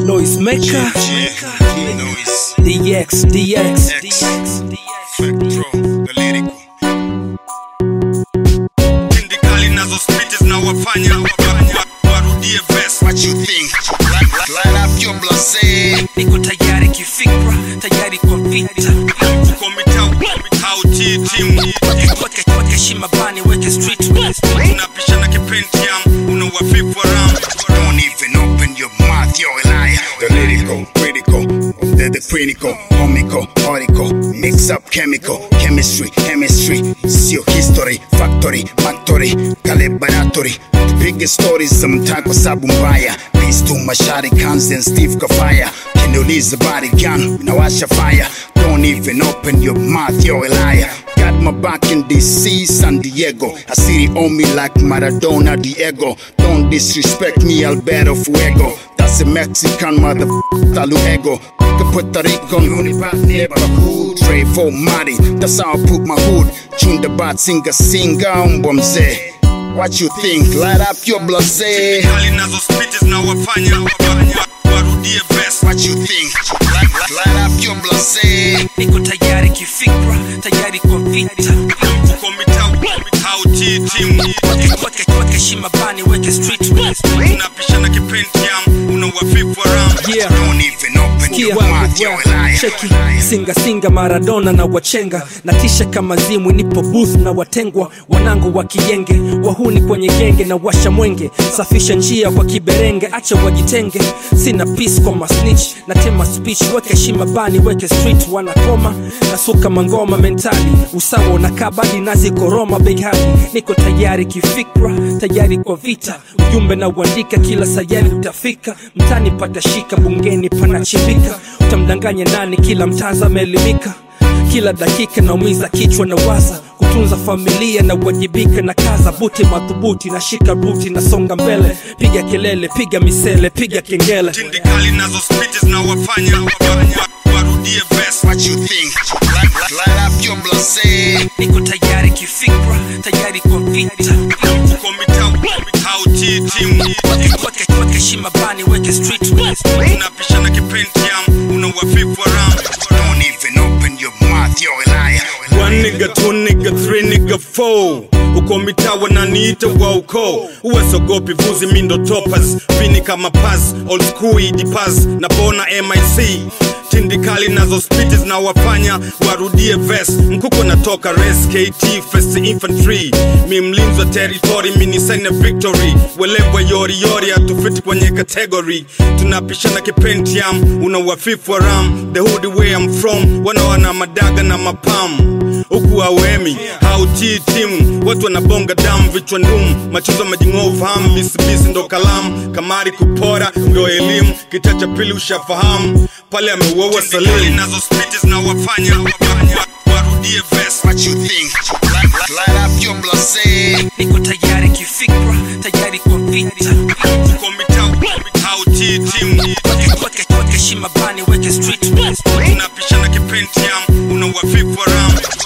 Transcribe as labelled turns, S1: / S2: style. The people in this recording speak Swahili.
S1: noise maker
S2: Noise.
S1: DX DX
S2: Spectro, the lyrical. Tindikali nazo spiti zinawafanya wa- warudie verse. What you think? Light, light up your blase.
S1: niko tayari kifikra tayari kwa vita
S2: Uko mitau, mitau T team.
S1: weke weke heshima bani weke street
S2: Unapishana kipentium, unawafifu around. Don't even open your mouth, you're a liar. The lyrical, critical, the, the critical, comical, article, mix up chemical, chemistry, chemistry, sio history, factory, factory, laboratory. Tupige stories za mtaa kwa sababu mbaya. Peace to Mashari, Kans and Steve Kafaya. Kiniuliza body gun, nawasha fire. Don't even open your mouth, you're a liar. Got my back in DC, San Diego. I see it on me like Maradona, Diego. Don't disrespect me, Alberto Fuego. That's a Mexican motherfucker, Luego. Puerto Rico, Unibat neighborhood. Trey for Mari, that's how I put my hood. Chunda bat, singa singa, umbwa mzee. What you think? Light up your blase. Kali nazo spiti zinawafanya warudie verse. What you think? Light, light up your blase.
S1: niko tayari kifikra tayari kwa vita
S2: Uko mitau, mitau T team.
S1: weke weke weke heshima bani weke street
S2: Unapishana kipentium, unawafifu around.
S1: Yeah.
S2: Don't even open your mouth, you're a liar.
S1: cheki singa singa maradona na wachenga na tisha kama zimwi nipo booth na watengwa wanangu wa kijenge wahuni kwenye genge na washa mwenge safisha njia kwa kiberenge acha wajitenge sina peace kwa masnitch na tema speech weke heshima bani weke street wanakoma nasuka mangoma mentali usawa na kabadi nazi koroma big hadi niko tayari kifikra tayari kwa vita ujumbe na uandika kila sayari utafika mtani patashika bungeni panachimbika utamdanganya nani kila mtaza ameelimika kila dakika naumiza kichwa na waza kutunza familia na uwajibika na kaza buti madhubuti na shika buti na songa mbele piga kelele piga misele piga kengele
S2: Tindikali nazo spiti zinawafanya warudie verse. What you think? Light, light up your blase.
S1: niko tayari kifikra tayari kwa vita
S2: Uko mitau, mitau T team.
S1: weke weke weke heshima bani weke street
S2: Unapishana kipentium, unawafifu around. Don't even open your mouth, you're a liar. One nigga, two nigga, three nigga, four. Uko mitaa wananiita wa ukoo uwesogopi vuzi mindo topas vini kama pas old school idipas na bona mic tindikali nazo spiti zinawafanya warudie ves mkuko natoka res kt first infantry mi mlinzi wa territory minisene victory welebwa yoriyori hatufiti kwenye category tunapishana kipentium una uafifu wa ram the hood where I'm from wanawana madaga na mapam huku awemi hautii timu watu wanabonga damu vichwa ndum machozo majing'oo ufahamu bisibisi ndo kalamu kamari kupora ndo elimu kita cha pili ushafahamu pale ameuaua salimu nazo spiti zinawafanya warudie vest what you think light, light up your blase
S1: niko tayari kifikra tayari kwa vita
S2: uko mitau mitau ti timu
S1: weke weke weke heshima bani weke street
S2: unapishana kipentium una uafifu around